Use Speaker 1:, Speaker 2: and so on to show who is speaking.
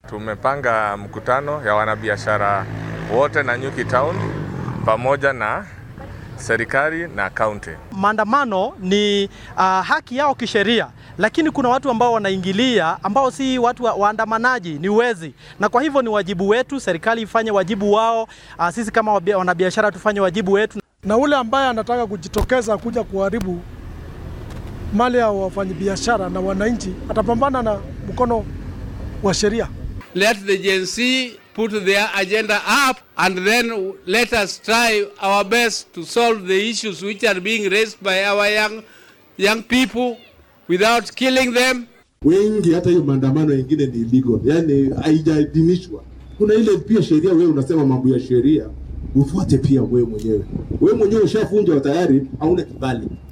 Speaker 1: Tumepanga mkutano ya wanabiashara wote na Nyuki Town pamoja na serikali na kaunti.
Speaker 2: Maandamano ni uh, haki yao kisheria, lakini kuna watu ambao wanaingilia ambao si watu wa, waandamanaji, ni wezi, na kwa hivyo ni wajibu wetu, serikali ifanye wajibu wao, uh, sisi kama wanabiashara tufanye wajibu wetu.
Speaker 3: Na ule ambaye anataka kujitokeza kuja kuharibu mali ya wafanyabiashara na wananchi atapambana na mkono wa sheria.
Speaker 4: Let the Gen Z put their agenda up and then let us try our best to solve the issues which are being raised by our young, young people without killing them.
Speaker 5: Wengi hata hiyo maandamano yengine ni illegal, yani haijaidhinishwa. Kuna ile pia sheria, wewe unasema mambo ya sheria ufuate pia wewe mwenyewe. Wewe mwenyewe ushafunjwa tayari, hauna kibali.